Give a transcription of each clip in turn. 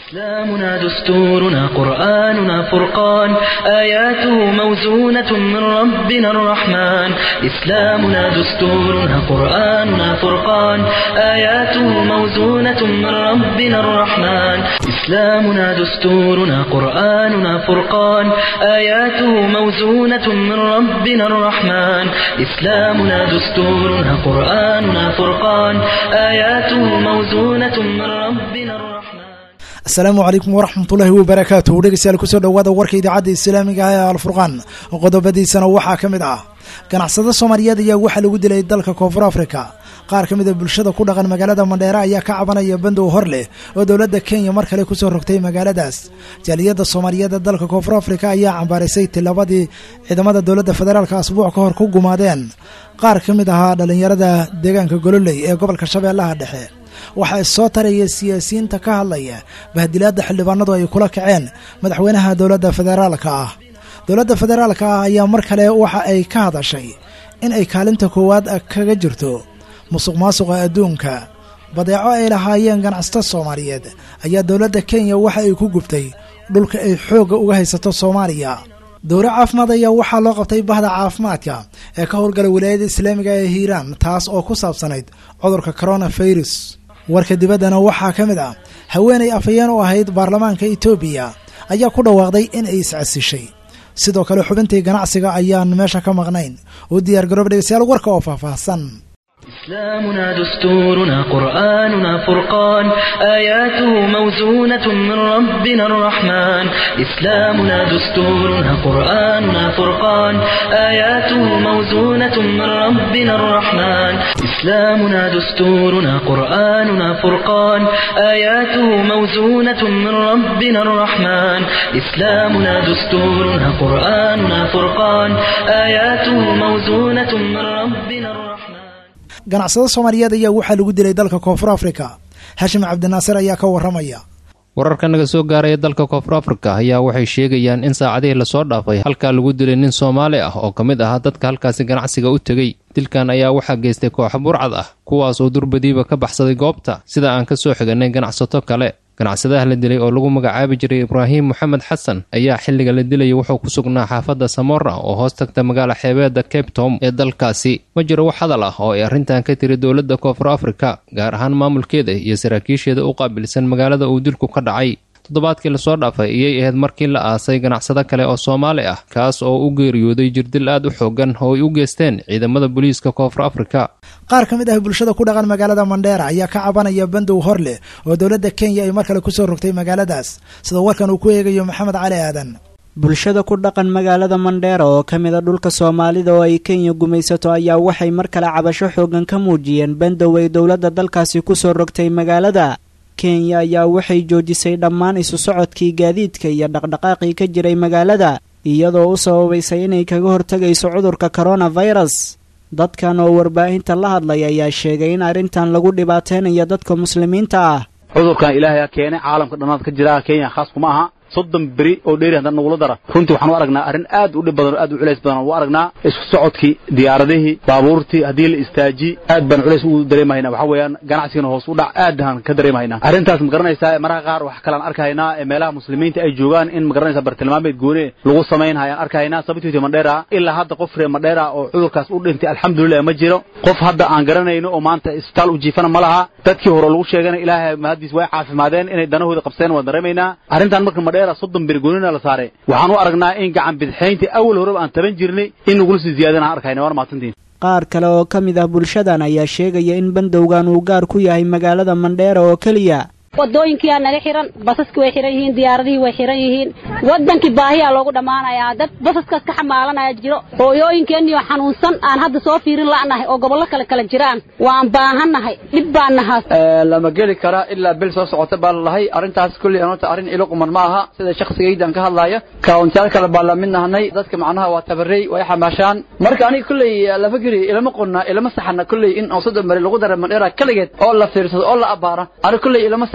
إسلامنا دستورنا قرآننا فرقان آياته موزونة من ربنا الرحمن إسلامنا دستورنا قرآننا فرقان آياته موزونة من ربنا الرحمن إسلامنا دستورنا قرآننا فرقان آياته موزونة من ربنا الرحمن إسلامنا دستورنا قرآننا فرقان آياته موزونة من ربنا الرحمن asalaamu calaykum waraxmatullaahi wabarakaatuh dhegeystayaal kusoo dhowaada warka idaacadda islaamiga ah ee alfurqaan qodobadiisana waxaa ka mid ah ganacsado soomaaliyeed ayaa waxaa lagu dilay dalka koonfur afrika qaar ka mid a bulshada ku dhaqan magaalada mandheere ayaa ka cabanaya bandow hor leh oo dowladda kenya mar kale kusoo rogtay magaaladaas jaaliyadda soomaaliyeed ee dalka koonfur afrika ayaa cambaaraysay tilabadii ciidamada dowladda federaalka asbuuc ka hor ku gumaadeen qaar ka mid ahaa dhallinyarada deegaanka gololey ee gobolka shabeellaha dhexe waxaa soo taraya siyaasiyiinta ka hadlaya bahdilaadda xildhibaanadu ay kula kaceen madaxweynaha dowladda federaalka ah dowladda federaalka ah ayaa mar kale waxa ay ka hadashay in ay kaalinta koowaad kaga jirto musuq maasuqa adduunka badeeco ay lahaayeen ganacsato soomaaliyeed ayaa dowladda kenya waxa ay ku gubtay dhulka ay xoogga uga haysato soomaaliya dowro caafimaad ayaa waxaa loo qabtay bahda caafimaadka ee ka howlgala wilaayada islaamiga ee hiiraan taas oo ku saabsanayd cudurka coronavirus warka dibaddana waxaa ka mid ah haweenay afhayeen u ahayd baarlamaanka etoobiya ayaa ku dhawaaqday in ay iscasishay sidoo kale xubintii ganacsiga ayaan meesha ka maqnayn u diyaar garooba dhegeystayaal warka oo faahfaahsan إسلامنا دستورنا قرآننا فرقان آياته موزونة من ربنا الرحمن إسلامنا دستورنا قرآننا فرقان آياته موزونة من ربنا الرحمن إسلامنا دستورنا قرآننا فرقان آياته موزونة من ربنا الرحمن إسلامنا دستورنا قرآننا فرقان آياته موزونة من ربنا الرحمن ganacsado soomaaliyeed ayaa waxaa lagu dilay dalka koonfur afrika xashim cabdinaasir ayaa ka warramaya wararka naga soo gaaraya dalka koonfur afrika ayaa waxay sheegayaan in saacadihii lasoo dhaafay halkaa lagu dilay nin soomaali ah oo ka mid ahaa dadka halkaasi ganacsiga u tegey dilkan ayaa waxaa geystay kooxo burcad ah kuwaas oo durbadiiba ka baxsaday goobta sida aan ka soo xiganay ganacsato kale ganacsadaha la dilay oo lagu magacaabi jiray ibraahim moxamed xasan ayaa xilliga la dilayay wuxuu ku sugnaa xaafadda samora oo hoos tagta magaala xeebeedda cape tom ee dalkaasi ma jiro wax hadal ah oo ay arrintan ka tiri dowladda koonfur afrika gaar ahaan maamulkeeda iyo saraakiisheeda u qaabilsan magaalada uu dilku ka dhacay toddobaadkii lasoo dhaafay ayay ahayd markii la aasay ganacsado kale oo soomaali ah kaas oo u geeriyooday jirdil aad u xoogan oo ay u geysteen ciidamada booliiska koonfur afrika qaar ka mid ah bulshada ku dhaqan magaalada mandheera ayaa ka cabanaya bandow hor leh oo dowladda kenya ay mar kale kusoo rogtay magaaladaas sida warkan uu ku eegayo maxamed cali aadan bulshada ku dhaqan magaalada mandheera oo ka mid a dhulka soomaalida oo ay kenya gumaysato ayaa waxay mar kale cabasho xoogan ka muujiyeen bandow ay dowladda dalkaasi kusoo rogtay magaalada kenya ayaa waxay joojisay dhammaan isu socodkii gaadiidka iyo dhaqdhaqaaqii ka jiray magaalada iyadoo u sababaysay inay kaga hortegayso cudurka coronavirus dadkan oo warbaahinta la hadlay ayaa sheegay in arrintan lagu dhibaateynayo dadka muslimiinta ah cudurkan ilaahay ha keenay caalamka dhammaad ka jira kenya khaas kuma aha soddon beri oo dheeri haddana nagula dara runtii waxaan u aragnaa arrin aad u dhib badan oo aad u culays badan u aragnaa isku socodkii diyaaradihii baabuurtii haddii la istaaji aad baan culays ugu dareemahaynaa waxaa weeyaan ganacsigana hoos u dhac aad baan ka dareemahaynaa arrintaas ma garanaysaa mararka qaar wax kalaan arkahaynaa ee meelaha muslimiinta ay joogaan in ma garanaysaa bartilmaameed goone lagu samaynhayaan arkahaynaa sababtiisa madheera ilaa hadda qof reer madheera oo cudurkaas u dhintay alxamdulilah ma jiro qof hadda aan garanayno oo maanta isbitaal u jiifana ma laha dadkii hore lagu sheegana ilaahay mahadiis way caafimaadeen inay danahooda qabsadeen waan dareemaynaa arrintan marka madheera soddon beri goonina la saaray waxaan u aragnaa in gacan bidixaynta awal horeba aan taban jirnay in nagula sii ziyaadana aan arkayna waana mahadsantiin qaar kale oo ka mid ah bulshadan ayaa sheegaya in bandowgan uu gaar ku yahay magaalada mandheera oo keliya wadooyinkiyaa naga xiran basaskii way xiran yihiin diyaaradihii way xiran yihiin wadankii baahiyaa loogu dhammaanayaa dad basaskaas ka xamaalanaya jiro hooyooyinkeeniyo xanuunsan aan hadda soo fiirin la'nahay oo gobollo kale kala jiraan waan baahannahay dhib baan nahaa lama geli kara ilaa bil soo socota baa lalahay arrintaas kulli anota arrin ilo quman ma aha sida shakhsigaydan ka hadlaaya kauntiyaal kale baa la mid nahanay dadka macnaha waa tabarey way xamaashaan marka aniga kulley lama geli ilama qonna ilama saxana kulley in oo soddon beri lagu dara mandheera keligeed oo la fiirsado oo la abbaara aniga kulley ilama sax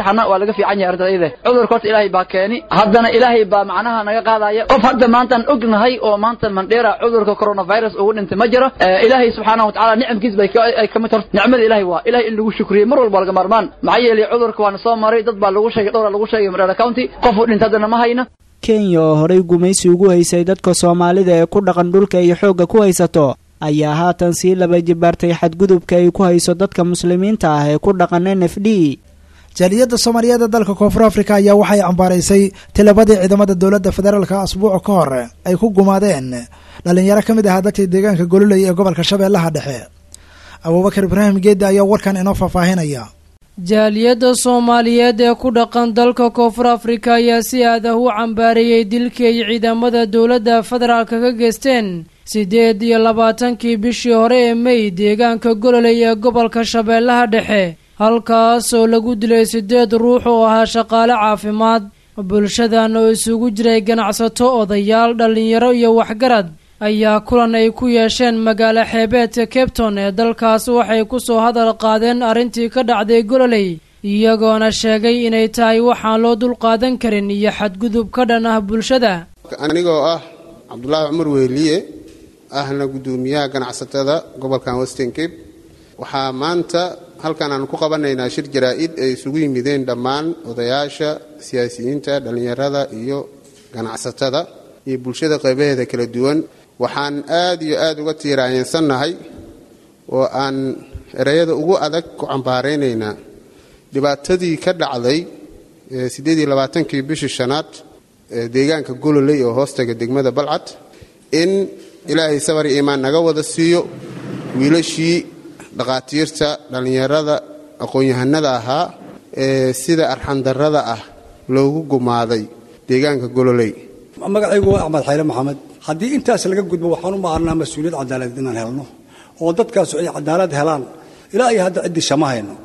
saxana waa laga fiican yahay arrintaas iyada cudurka horta ilaahay baa keeni haddana ilaahay baa macnaha naga qaadaya qof hadda maantaan ognahay oo maanta mandheera cudurka coronavirus ugu dhintay ma jiro ilaahay subxaanahu watacaala nicamkiis bay ay ka mid horta nicmada ilaahay waa ilahay in lagu shukriye mar walba laga maarmaan maxaa yeelay cudurka waana soo maray dad baa lagu sheegay dhowra lagu sheegay mandheera county qof u dhintay haddana ma hayna kenya oo horay gumaysi ugu haysay dadka soomaalida ee ku dhaqan dhulka ay xoogga ku haysato ayaa haatan sii laba jibaartay xadgudubka ay ku hayso dadka muslimiinta ah ee ku dhaqan n f d jaaliyadda soomaaliyeed ee dalka koonfur africa ayaa waxay cambaaraysay tilabadii ciidamada dowladda federaalka asbuuc ka hor ay ku gumaadeen dhalinyaro ka mid ahaa dadka deegaanka gololey ee gobolka shabeellaha dhexe abuubakar ibraahim geedda ayaa warkan inoo faahfaahinaya jaaliyadda soomaaliyeed ee ku dhaqan dalka koonfur afrika ayaa si aad ah u cambaareeyey dilkii ay ciidamada dowladda federaalka ka geysteen siddeed iyo labaatankii bishii hore ee mey deegaanka gololey ee gobolka shabeellaha dhexe halkaas oo lagu dilay siddeed ruux oo ahaa shaqaale caafimaad bulshadan oo isugu jiray ganacsato odayaal dhallinyaro iyo waxgarad ayaa kulan ay ku yeesheen magaalo xeebeedka cabton ee dalkaas waxay ku soo hadal qaadeen arrintii ka dhacday gololey iyagoona sheegay inay tahay waxaan loo dulqaadan karin iyo xadgudub ka dhan ah bulshada anigoo ah cabdulaahi cumar weeliye ahna guddoomiyaha ganacsatada gobolkan western cape waxaa maanta halkan aan ku qabanaynaa shir jaraa-id ay isugu yimideen dhammaan odayaasha siyaasiyiinta dhallinyarada iyo ganacsatada iyo bulshada qaybaheeda kala duwan waxaan aad iyo aad uga tiiraayeensannahay oo aan ereyada ugu adag ku cambaaraynaynaa dhibaatadii ka dhacday siddeed iyo labaatankii bishii shanaad deegaanka gololey oo hoostaga degmada balcad in ilaahay sabar iyo iimaan naga wada siiyo wiilashii dhakhaatiirta dhallinyarada aqoon-yahanada ahaa ee sida arxandarrada ah loogu gumaaday deegaanka gololey magacaygu waa axmed xayre maxamed haddii intaas laga gudbo waxaan u maarnaa mas-uuliyad cadaaladeed inaan helno oo dadkaasu ay cadaalad helaan ilaa iyo hadda ciddii shama hayno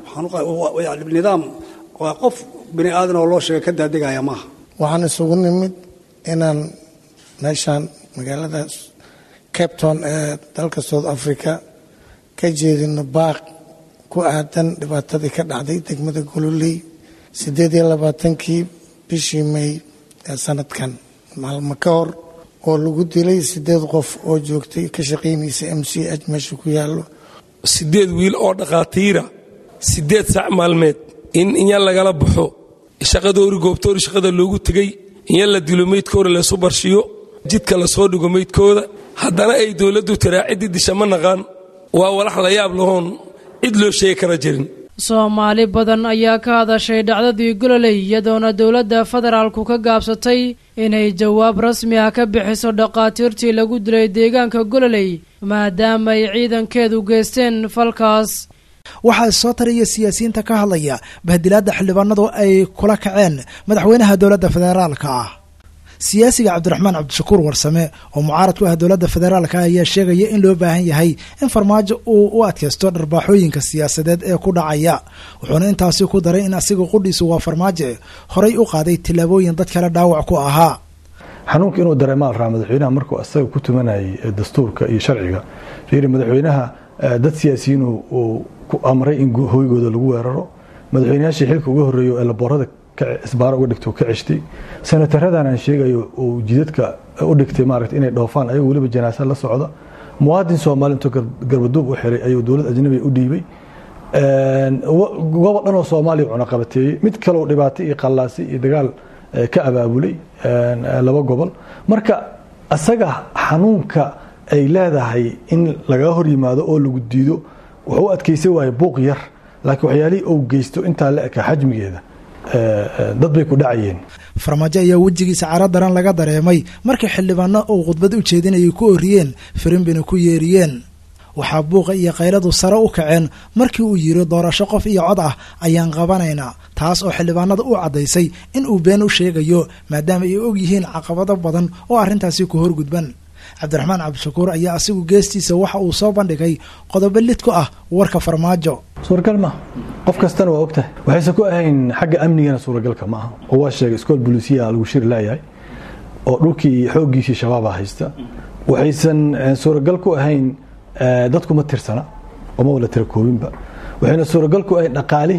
nidaam waa qof bini aadan oo loo sheega ka daadegaya maaha waxaan isugu nimid inaan meeshaan magaalada cabton ee dalka south africa ka jeedino baaq ku aadan dhibaatadii ka dhacday degmada gololey siddeed iyo labaatankii bishii may ee sanadkan maalmo ka hor oo lagu dilay siddeed qof oo joogtay ka shaqaynaysa m c h meesha ku yaallo siddeed wiil oo dhakhaatiira siddeed sac maalmeed in inya lagala baxo shaqadoori goobtoori shaqada loogu tegey inya la dilo meydkooda laysu barshiyo jidka lasoo dhigo meydkooda haddana ay dowladdu tiraaciddii disha ma naqaan waa walax la yaab lahoon cid loo sheegi kara jirin soomaali badan ayaa ka hadashay dhacdadii gololey iyadoona dowladda federaalku ka gaabsatay inay jawaab rasmi ah ka bixiso dhakhaatiirtii lagu dilay deegaanka gololey maadaama ay ciidankeedu geysteen falkaas waxaa soo taraya siyaasiyiinta ka hadlaya bahdilaadda xildhibaanadu ay kula kaceen madaxweynaha dowladda federaalka ah siyaasiga cabdiraxmaan cabdishakuur warsame oo mucaarad ku ah dowladda federaalka ayaa sheegaya in loo baahan yahay in farmaajo uu u adkaysto dharbaaxooyinka siyaasadeed ee ku dhacaya wuxuuna intaasi ku daray in asiga qudhiisu waa farmaajo horay u qaaday tillaabooyin dad kale dhaawac ku ahaa xanuunka inuu dareemaal raa madaxweynaha markuu asaga ku tumanayay dastuurka iyo sharciga fiiri madaxweynaha dad siyaasiyiin uu ku amray in hoygooda lagu weeraro madaxweynayaashii xilka uga horreeyo ee laboorada isbaaro uga dhigto ka ceshtay senataradan aan sheegayo uu jidadka u dhigtay maaragta inay dhoofaan ayagoo weliba janaasa la socda muwaadin soomaali intuu garbaduub u xiray ayuu dowlad ajnabiga u dhiibay gobol dhan oo soomaaliya cunaqabateeyey mid kaleo dhibaato iyo qallaasi iyo dagaal ka abaabulay laba gobol marka asaga xanuunka ay leedahay in lagaga hor yimaado oo lagu diido wuxuu u adkaysan waaya buuq yar laakiin waxyaalihii uu geysto intaa la eka xajmigeeda dad bay ku dhacayeen farmaajo ayaa wejigiisa caro daran laga dareemay markii xildhibaano uu khudbad u jeedinayay ku oriyeen firimbina ku yeeriyeen waxaa buuqa iyo kayladu sare u kaceen markii uu yiri doorasho qof iyo cod ah ayaan qabanaynaa taas oo xildhibaanada u caddaysay in uu been u sheegayo maadaama ay og yihiin caqabado badan oo arrintaasi ku horgudban cabdiraxmaan cabdishakuur ayaa asigu geestiisa waxa uu soo bandhigay qodobo lid ku ah warka farmaajo suuragal maaha qof kastana waa ogtahay waxayse ku ahayn xagga amnigana suuragalka ma aha oo waa sheegay iskool bulisiya lagu shiri laayahay oo dhulkii xooggiisii shabaaba haysta waxaysan suuragal ku ahayn dadku ma tirsana oo ma wala tira koobinba waxayna suuragal ku ahayn dhaqaalihii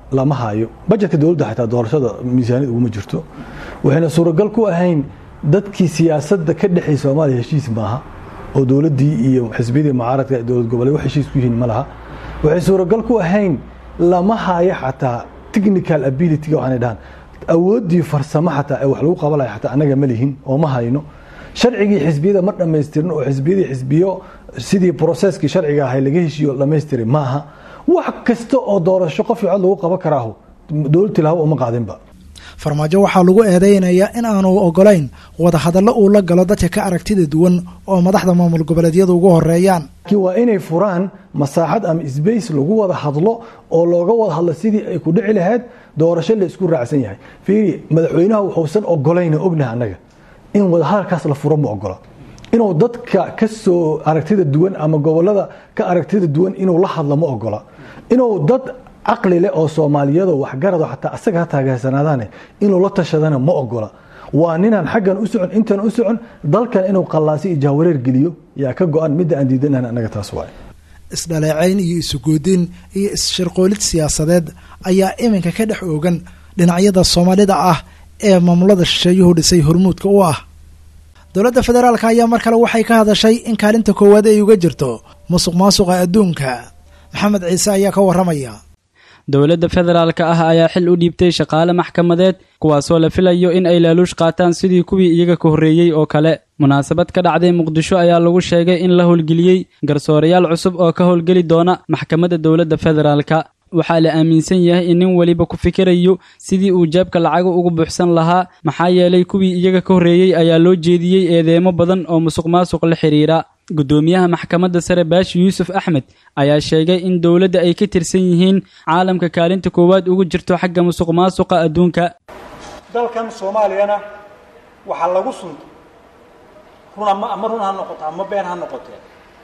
lama hayo bajetka dowladda xataa doorashada miisaaniyad uguma jirto waxayna suuragal ku ahayn dadkii siyaasadda ka dhexay soomaaliya heshiis maaha oo dowladdii iyo xisbiyadii mucaaradka dowlad goboleed wax heshiis ku yihiin ma laha waxay suuragal ku ahayn lama hayo xataa technical abilityga waxaanay dhahaan awooddii farsamo xataa ee wax lagu qaban lahay xataa annaga ma lihin oo ma hayno sharcigii xisbiyada ma dhammaystirin oo xisbiyadii xisbiyo sidii broseskii sharciga ahay laga heshiiyo dhammaystiray maaha wax kasta oo doorasho qof iyo cod lagu qaban karaahu dowlad tilaabo uma qaadinba farmaajo waxaa lagu eedeynayaa in aanu ogolayn wadahadallo uu la galo dadka ka aragtida duwan oo madaxda maamul goboleedyada ugu horeeyaan laakiin waa inay furaan masaaxad ama sbace lagu wada hadlo oo looga wada hadlo sidii ay ku dhici lahayd doorasho la isku raacsan yahay fiiri madaxweynaha wuxuusan ogolayna ognaha annaga in wadahadalkaas la furo ma ogola inuu dadka ka soo aragtida duwan ama gobolada ka aragtida duwan inuu la hadlo ma ogola inuu dad caqli leh oo soomaaliyado waxgarado xataa asaga ha taageersanaadaane inuu la tashadana ma ogola waa ninaan xaggan u socon intan u socon dalkan inuu qallaasi iyo jahwareer geliyo yaa ka go-an midda aan diidanahan annaga taas waay isdhaleecayn iyo isugoodin iyo is-shirqoolid siyaasadeed ayaa iminka ka dhex oogan dhinacyada soomaalida ah ee maamulada shisheeyuhu dhisay hormuudka u ah dowladda federaalka ayaa mar kale waxay ka hadashay in kaalinta koowaad ay uga jirto musuq maasuqa adduunka maxamed ciise ayaa ka warramaya dowladda federaalka ah ayaa xil u dhiibtay shaqaale maxkamadeed kuwaasoo la filayo in ay laaluush qaataan sidii kuwii iyaga ka horreeyey oo kale munaasabad ka dhacday muqdisho ayaa lagu sheegay in la howlgeliyey garsoorayaal cusub oo ka howlgeli doona maxkamadda dowladda federaalka waxaa la aaminsan yahay in nin weliba ku fikirayo sidii uu jeebka lacaga ugu buuxsan lahaa maxaa yeelay kuwii iyaga ka horreeyey ayaa loo jeediyey eedeemo badan oo musuq maasuq la xidhiira guddoomiyaha maxkamadda sare baashi yuusuf axmed ayaa sheegay in dowladda ay ka tirsan yihiin caalamka kaalinta koowaad ugu jirto xagga musuq maasuqa adduunka dalkan soomaaliyana waxaa lagu suntay run ama ama run ha noqoto ama been ha noqotee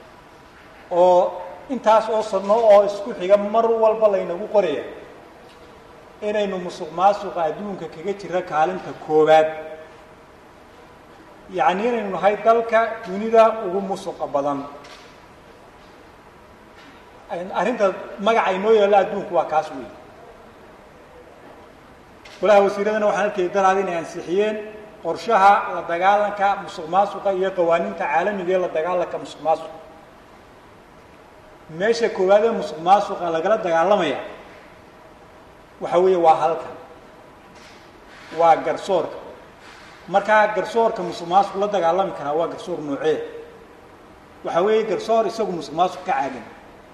oo intaas oo sadno oo isku xiga mar walba laynagu qoraya inaynu musuq maasuqa adduunka kaga jira kaalinta koowaad yacni inaynu nahay dalka dunida ugu musuqa badan arrinta magaca inoo yaalla adduunku waa kaas weey golaha wasiiradana waxaan arkayay daraada inay ansixiyeen qorshaha la dagaalanka musuq maasuqa iyo qawaaniinta caalamiga ee la dagaalanka musuq maasuqa meesha koowaad ee musuq maasuqa lagala dagaalamaya waxa weeye waa halkan waa garsoorka markaa garsoorka musuq maasuq la dagaalami karaa waa garsoor noocee waxa weeye garsoor isagu musuq maasuq ka caagan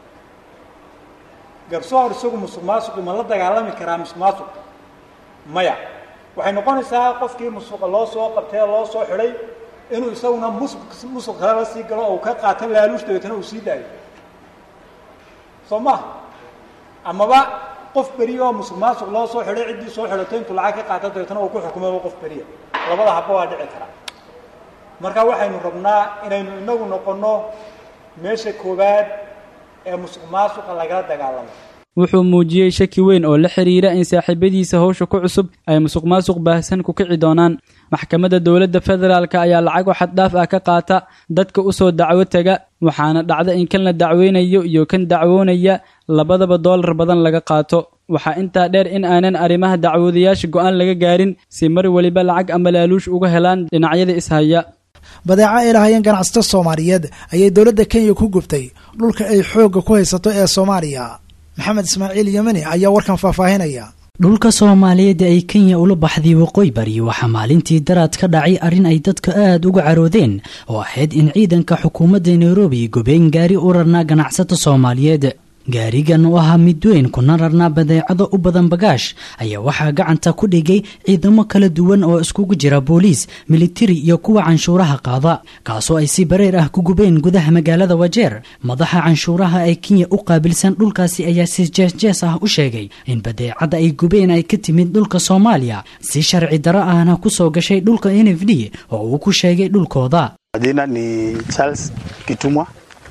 garsoor isagu musuq maasuqi ma la dagaalami karaa musuq maasuq maya waxay noqonaysaa qofkii musuqa loo soo qabtee loo soo xidhay inuu isaguna musuq musuq kale la sii galo oo uu ka qaato laaluush dabeetana uu sii daayo soo maha amaba qof beriya oo musuq maasuq loo soo xidhay ciddii soo xidhatay intuu lacag ka qaato dabeetana uu ku xukumaba qof beriya labada habba waa dhici karaa marka waxaynu rabnaa inaynu inagu noqonno meesha koowaad ee musuq maasuqa lagala dagaalamo wuxuu muujiyey shaki weyn oo la xidhiira in saaxiibadiisa howsha ku cusub ay musuq maasuq baahsan ku kici doonaan maxkamadda dowladda federaalka ayaa lacago xaddhaaf ah ka qaata dadka u soo dacwo tega waxaana dhacda in kan la dacweynayo iyo kan dacwoonaya labadaba doolar badan laga qaato waxaa intaa dheer in aanan arrimaha dacwoodayaasha go'aan laga gaarin si mar weliba lacag ama laaluush uga helaan dhinacyada ishaya badeeco ay lahaayeen ganacsato soomaaliyeed ayay dowladda kenya ku gubtay dhulka ay xoogga ku haysato ee soomaaliya maxamed ismaaciil yemeni ayaa warkan faahfaahinaya dhulka soomaaliyeed ay kenya ula baxday waqooyi bari waxaa maalintii daraad ka dhacay arrin ay dadka aad uga caroodeen oo ahayd in ciidanka xukuumadda nairobi gobeen gaari u rarnaa ganacsato soomaaliyeed gaarigan oo ahaa mid weyn kuna rarnaa badeecado u badan bagaash ayaa waxaa gacanta ku dhigay ciidamo kala duwan oo iskugu jira booliis militari iyo kuwa canshuuraha qaada kaasoo ay si bareer ah ku gubeen gudaha magaalada wajeer madaxa canshuuraha ee kenya u qaabilsan dhulkaasi ayaa si jeesjees ah u sheegay in badeecada ay gubeen ay ka timid dhulka soomaaliya si sharci daro ahna ku soo gashay dhulka n f d oo uu ku sheegay dhulkooda Majina ni Charles Kitumwa,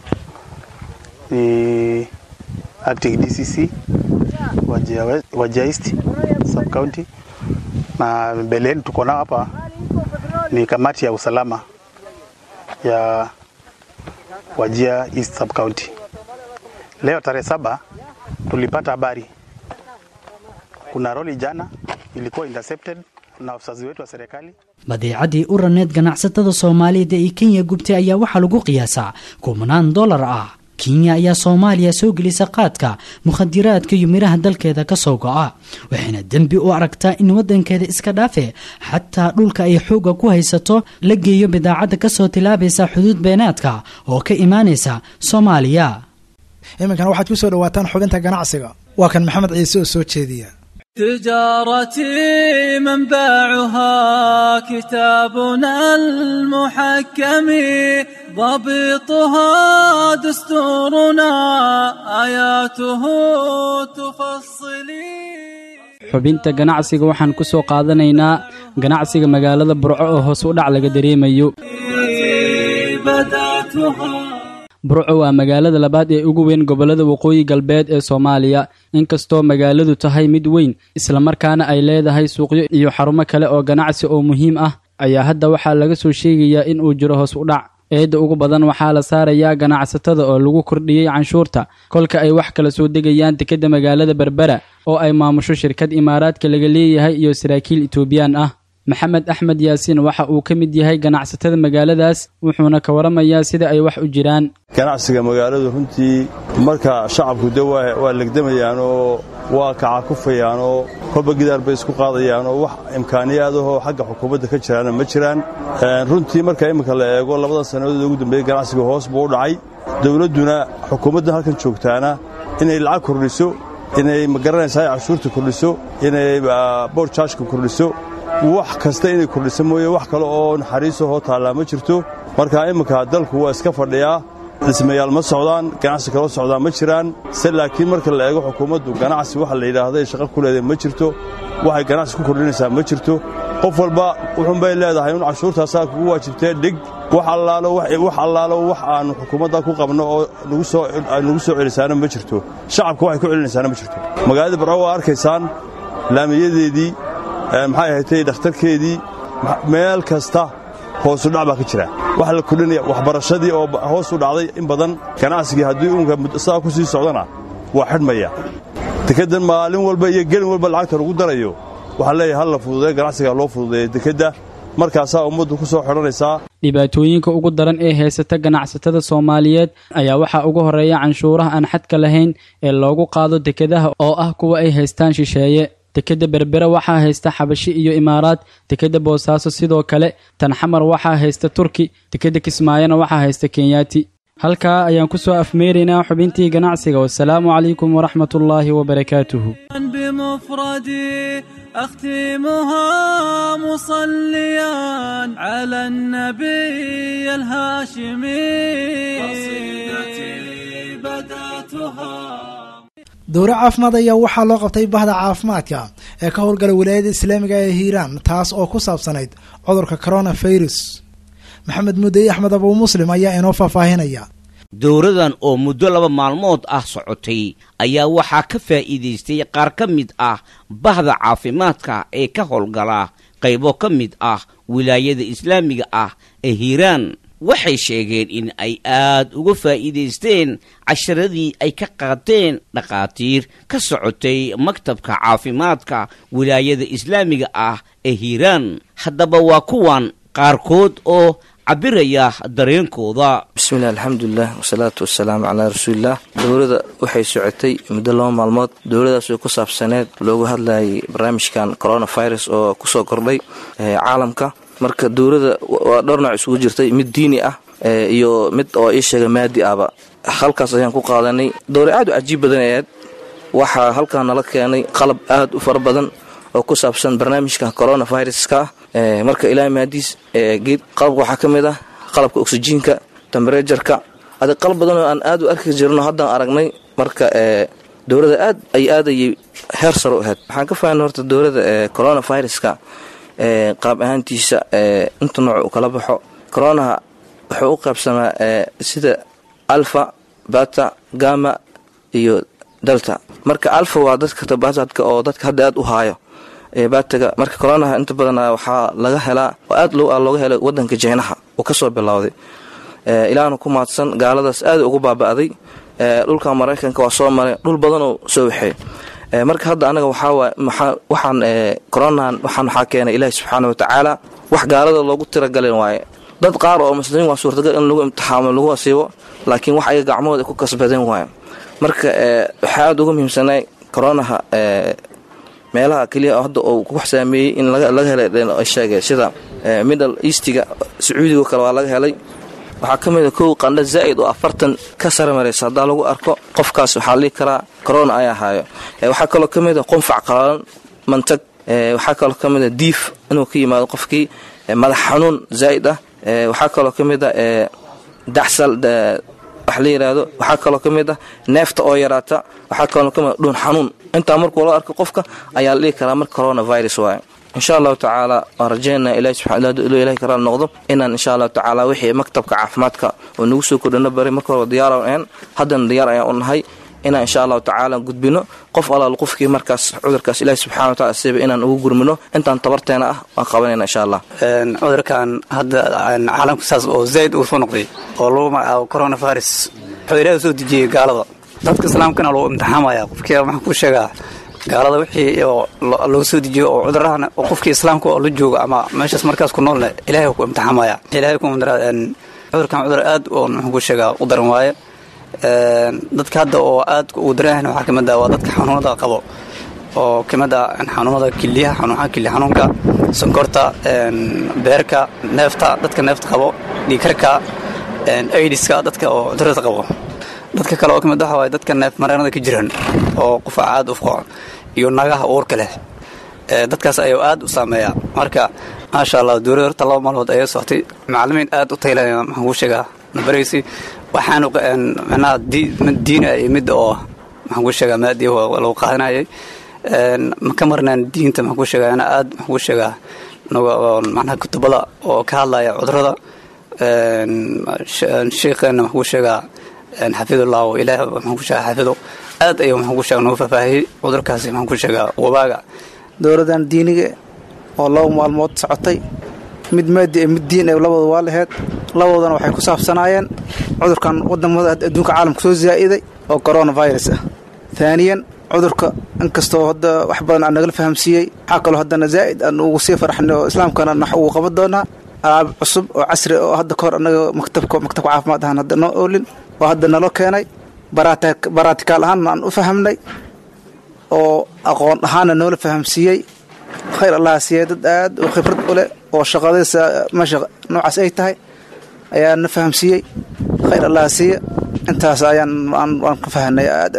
ni acting DCC Wajia, West- Wajia East sub county, na mbele yetu tuko nao hapa ni kamati ya usalama ya Wajia East sub county. Leo tarehe saba tulipata habari kuna roli jana ilikuwa intercepted na wazazi wetu wa serikali badeecadii u raneed ganacsatada soomaaliyeed ee kenya gubtay ayaa waxaa lagu qiyaasaa kumanaan dollar ah kenya ayaa soomaaliya soo gelisa qaadka mukhadiraadka iyo midhaha dalkeeda ka soo go'a waxayna dembi u aragtaa in waddankeeda iska dhaafe xataa dhulka ay xoogga ku haysato la geeyo bidaacadda kasoo tilaabaysa xuduud beenaadka oo ka imaanaysa soomaaliya iminkana waxaad ku soo dhawaataan xubinta ganacsiga waa kan maxamed ciise oo soo jeediya تجارتي منبعها كتابنا المحكم ضبطها دستورنا آياته تفصلي xubinta ganacsiga waxaan ku soo qaadanaynaa ganacsiga magaalada burco oo hoos u dhac laga dareemayo burco waa magaalada labaad ee ugu weyn gobollada waqooyi galbeed ee soomaaliya inkastoo magaaladu tahay mid weyn islamarkaana ay leedahay suuqyo iyo xarumo kale oo ganacsi oo muhiim ah ayaa hadda waxaa laga soo sheegayaa in uu jiro hoos u dhac eedda ugu badan waxaa la saarayaa ganacsatada oo lagu kordhiyey canshuurta kolka ay wax kala soo degayaan dekedda magaalada berbera oo ay maamusho shirkad imaaraadka laga leeyahay iyo saraakiil etoobiyaan ah maxamed axmed yaasiin waxa uu ka mid yahay ganacsatada magaaladaas wuxuuna ka waramayaa sida ay wax u jiraan ganacsiga magaaladu runtii marka shacabku de waa legdamayaan oo waa kacakufayaan oo kolba gidaar bay isku qaadayaan oo wax imkaaniyaadahoo xagga xukuumadda ka jiraana ma jiraan runtii marka imminka la eego labada sannadood ugu dambeeyey ganacsiga hoos buu u dhacay dowladduna xukuumaddan halkan joogtaana inay lacag kordhiso inay magaranaysaa cashuurta kordhiso inay boorjaajka kordhiso wax kasta inay kordhiso mooye wax kale oo naxariisahoo taallaa ma jirto marka imminka dalku waa iska fadhiyaa dhismayaal ma socdaan ganacsi kaloo socdaa ma jiraan se laakiin marka la eego xukuumaddu ganacsi waxa la yidhaahday shaqo ku leedahay ma jirto waxay ganacsi ku kordhinaysaa ma jirto qof walba wuxuunbay leedahay in cashuurtaasaa kugu waajibtee dhig wax allaalo wax allaalo wax aannu xukuumadda ku qabno oo nagu soo celisaana ma jirto shacabka waxay ku celinaysaana ma jirto magaalada barco waa arkaysaan laamiyadeedii maxay ahaydtay dhakhtarkeedii meel kasta hoosu dhac baa ka jira waxa la kordhinaya waxbarashadii oo hoos u dhacday in badan ganacsigii haddii uunka saa ku sii socdana waa xidhmaya dekeddan maalin walba iyo gelin walba lacagta lagu darayo waxaa leeyahay hal la fududeeyo ganacsiga loo fududeeyo dekedda markaasaa ummaddu ku soo xidhanaysaa dhibaatooyinka ugu daran ee haysata ganacsatada soomaaliyeed ayaa waxaa ugu horreeya canshuuraha aan xadka lahayn ee loogu qaado dekedaha oo ah kuwa ay haystaan shisheeye dekedda berbera waxaa haysta xabashi iyo imaaraad dekedda boosaaso sidoo kale tan xamar waxaa haysta turki dekedda kismaayona waxaa haysta kenyaati halkaa ayaan ku soo afmeeraynaa xubintii ganacsiga wasalaamu calaykum waraxmatullaahi wabarakaatuhu بمفردي أختمها مصليا على النبي الهاشمي قصيدتي بدأتها dowre caafimaad ayaa waxaa loo qabtay bahda caafimaadka ee ka howlgala wilaayada islaamiga ee hiiraan taas oo ku saabsanayd cudurka coronavirus maxamed mudey axmed abuu muslim ayaa inoo faahfaahinaya dowradan oo muddo laba maalmood ah socotay ayaa waxaa ka faa'iidaystay qaar ka mid ah bahda caafimaadka ee ka howlgala qaybo ka mid ah wilaayada islaamiga ah ee hiiraan waxay sheegeen in ay aad uga faa'iidaysteen casharadii ay ka qaateen dhakhaatiir ka socotay maktabka caafimaadka wilaayada islaamiga ah ee hiiraan haddaba waa kuwan qaarkood oo cabiraya dareenkooda bismillahi alxamdulilah wasalaatu wasalaamu calaa rasuulilah dowladda waxay socotay muddo laba maalmood dowladaas oo ku saabsaneed loogu hadlayay barnaamijkan coronavirus oo kusoo kordhay caalamka marka dowladda waa dhowr nooc isugu jirtay mid diini ah iyo mid oo ii sheega maadi ahba halkaas ayaan ku qaadanay dowra aad u cajiib badan ayaad waxaa halkaa nala keenay qalab aad u fara badan oo ku saabsan barnaamijka coronaviruska marka ilaa maadiis geed qalabka waxaa ka mid ah qalabka oksijiinka temberejarka adi qalab badanoo aan aad u arki jirno haddaan aragnay marka dowladda aad ay aadayay heer saro u ahayd waxaan ka fahanay horta dowladda coronaviruska qaab ahaantiisa inta nooc u kala baxo coronaha wuxuu u qaybsamaa sida alfa bata gama iyo delta marka alfa waa dadka tabasadka oo dadka hadda aad u haayo bataga marka coronaha inta badan waxaa laga helaa oo aad looga helay wadanka jeynaha uu kasoo bilowday ilaahna ku maadsan gaaladaas aad ugu baaba'day dhulka maraykanka waa soo maray dhul badanoo soo waxey marka hadda anaga waxaa waxaan coronan waxaan waxaa keenay ilaahi subxaana watacaala wax gaalada loogu tiragalin waaye dad qaar oo muslimiin waa suurtagal in lagu imtixaamo lagu asiibo laakiin wax ayaga gacmahooda ku kasbadeen waaye marka waxaa aada uga muhiimsanay coronaha meelaha keliya hadda uu ku saameeyey in laga helay sheegay sida middle eastiga sacuudiga kale waa laga helay waxaa ka mid a kow qandha zaa'id oo afartan ka sare maraysa haddaa lagu arko qofkaas waxaa la dhihi karaa corona ayaa haayo waxaa kaloo ka mid a qunfac qalalan mantag waxaa kaloo ka mid a diif inuu ka yimaado qofkii madax xanuun zaa'id ah waxaa kaloo ka mid a dacsal wax la yidhaahdo waxaa kaloo ka mid ah neefta oo yaraata waxaa kaloo ka mid a dhuun xanuun intaa markuu loo arko qofka ayaa la dhihi karaa marka coronavirus waaye insha allahu tacaala waan rajeynaa ilahi subxaana ilahi karaal noqdo inaan insha allahu tacaala wixii maktabka caafimaadka oo nagu soo kordhino bari marka hore diyaaraan ahayn haddana diyaar ayaan u nahay inaan insha allahu tacaala gudbino qof alaal qofkii markaas cudurkaas ilahi subxana watacala siba inaan ugu gurmino intaan tabarteena ah waan qabanayna insha allah cudurkan hadda caalamka saas oo zayd uu soo noqday oo lagu magacaabo coronavirus wuxuu ilaahi soo dejiyey gaalada dadka islaamkana lagu imtixaamaya qofkii maxaan kuu sheegaa gaalada wixii lagu soo dejiyo oo cudurahana qofkii islaamka oo la jooga ama meeshaas markaas ku noolne ilahay ku imtixaamaya ilahay ku cudurkan cudur aad oo maxaan kuu sheegaa u daran waaye dadka hadda oo aad ugu daran waxaa ka mid ah waa dadka xanuunada qabo oo ka mid ah xanuunada kiliyaha xanuunka kiliya xanuunka sonkorta beerka neefta dadka neefta qabo dhiikarka aidiska dadka oo cudurada qabo dadka kale oo ka mid waxa waaye dadka neef mareenada ka jiran oo qufa aad u fuqo iyo nagaha uurka leh dadkaas ayuu aad u saameeyaa marka maasha allah dowladda horta laba maalmood ayay socotay macallimiin aad u taylaya maxaan kuu sheegaa nabaraysi waxaanu micnaha mid diina iyo mid oo maxaan kuu sheegaa maadi lagu qaadanayay ma ka marnaan diinta maxaan kuu sheegaa ana aad maxaan kuu sheegaa macnaha kutubada oo ka hadlaya cudurada sheekheena maxaan kuu sheegaa xafidullah oo ilaah maxaan ku sheegaa xafido aad ayuu maxaan ku sheegaa nagu faahfaahiyey cudurkaasi maxaan ku sheegaa wabaaga dowladdan diiniga oo laba maalmood socotay mid maadi mid diin ee labooda waa laheyd laboodana waxay ku saabsanaayeen cudurkan wadamada adduunka caalamka soo zaa'iday oo coronavirus ah taaniyan cudurka inkastoo hadda wax badan aan nagala fahamsiiyey waxaa kaloo haddana zaa'id aan ugu sii faraxnay oo islaamkana nax ugu qaban doonaa alaab cusub oo casri oo hadda kahor annaga maktabka maktabka caafimaad ahaan hadda noo oolin oo hadda naloo keenay baraatikaal ahaanna aan u fahamnay oo aqoon ahaanna noola fahamsiiyey khayr allaha siiyey dad aad u khibrad u leh oo shaqadaysa meesha noocaas ay tahay ayaa na fahamsiiyey khayr allaha siiya intaas ayaan waan ka fahanay aad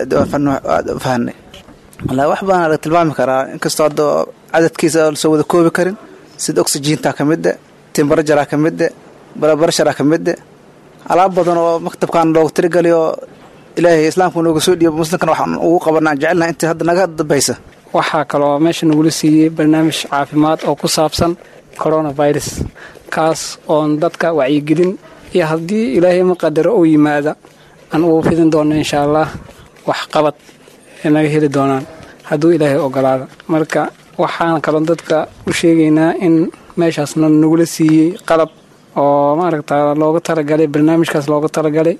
u fahanay wallaahi wax badan laga tilmaami karaa inkastoo hadda cadadkiisa lasoo wada koobi karin sida oxygiinta ka midde timbarajaraa ka midde barabarasharaa ka midde alaab badan oo maktabkan loogu tirigaliyo ilaahay islaamku nooga soo dhiibo muslimkana waxaan ugu qabanaa aan jecelnahay intii hadda naga dambaysa waxaa kaloo meesha nagula siiyey barnaamij caafimaad oo ku saabsan coronavirus kaas oon dadka wacyigelin iyo haddii ilaahay ma qadaro uu yimaada aan ugu fidin doonno insha allah wax qabad ay naga heli doonaan hadduu ilaahay ogolaada marka waxaan kaloo dadka u sheegaynaa in meeshaasna nagula siiyey qalab oo maaragta looga talagalay barnaamijkaas looga talagalay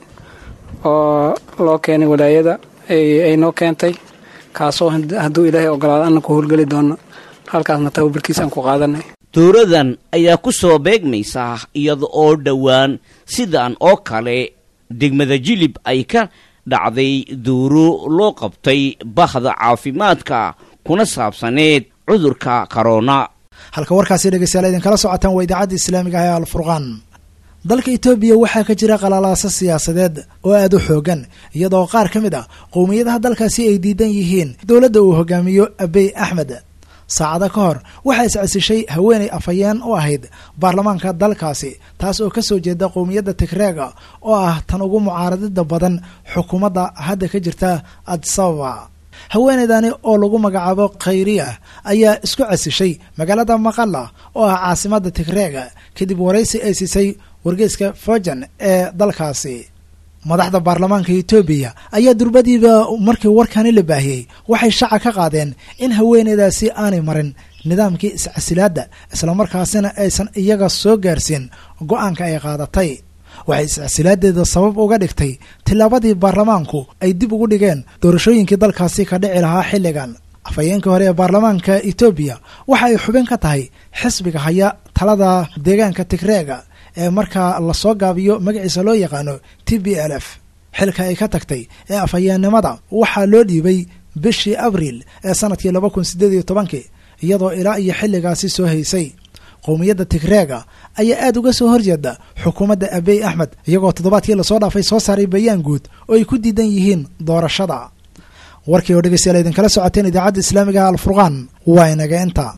oo loo keenay walaayada ay noo keentay kaasoo hadduu ilaahay ogolaado anna ku howlgeli doono halkaasna tababarkiisa aan ku qaadanay dowladan ayaa ku soo beegmaysa iyada oo dhowaan sidan oo kale degmada jilib ay ka dhacday duuro loo qabtay bahda caafimaadka kuna saabsaneed cudurka korona halka warkaasi dhegeystayaal idinkala socotaan waa idaacadda islaamiga ah ee alfurqaan dalka etoobiya waxaa ka jira qalalaasa siyaasadeed oo aada u xoogan iyadoo qaar ka mid ah qowmiyadaha dalkaasi ay diidan yihiin dowladda uu hogaamiyo abey axmed saacado ka hor waxaa iscesishay haweenay afhayeen u ahayd baarlamaanka dalkaasi taas oo kasoo jeeda qowmiyadda tigreega oo ah tan ugu mucaaradida badan xukuumadda hadda ka jirta adisababa haweenaydani oo lagu magacaabo khayriya ayaa isku casishay magaalada maqala oo ah caasimadda tigreega kadib waraysi ay siisay wargeyska fojan ee dalkaasi madaxda baarlamaanka etoobiya ayaa durbadiiba markii warkani la baahiyey waxay shaaca ka qaadeen in haweeneydaasi aanay marin nidaamkii iscasilaadda islamarkaasina aysan iyaga soo gaarsiin go-aanka ay qaadatay waxay iscsilaadeeda sabab uga dhigtay tillaabadii baarlamaanku ay dib ugu dhigeen doorashooyinkii dalkaasi ka dhici lahaa xilligan afhayeenkii hore ee baarlamaanka etoobiya waxa ay xubin ka tahay xisbiga haya talada deegaanka tigreega ee markaa lasoo gaabiyo magaciisa loo yaqaano t b l f xilka ay ka tagtay ee afhayeennimada waxaa loo dhiibay bishii abriil ee sanadkii laba kun sideed iyo tobankii iyadoo ilaa iyo xilligaasi soo haysay qowmiyadda tigreega ayaa aad uga soo horjeeda xukuumadda abey axmed iyagoo toddobaadkii lasoo dhaafay soo saaray bayaan guud oo ay ku diidan yihiin doorashada warkii oo dhegeystayaal idinkala socoteen idaacadda islaamiga alfurqaan waa inaga inta